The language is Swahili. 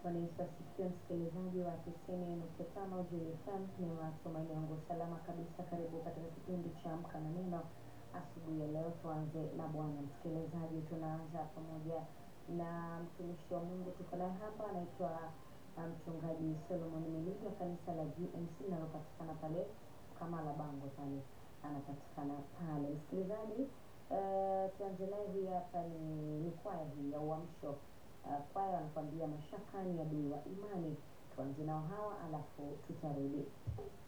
Ufanisi sikio msikilizaji wa tisini nukta tano Jili FM, ni matumaini yangu salama kabisa. Karibu katika kipindi cha Amka na Neno asubuhi ya leo. Tuanze na Bwana msikilizaji, tunaanza pamoja na mtumishi wa Mungu tuko naye hapa, anaitwa uh, mchungaji Solomon Miligi wa kanisa la GMC linalopatikana pale kama la bango pale, anapatikana pale msikilizaji. Uh, tuanze naye hii hapa ni, ni kwaya hii ya Uamsho uh, kwaya wanakuambia mashaka ni adui wa imani. Tuanze nao hawa alafu tutarudi.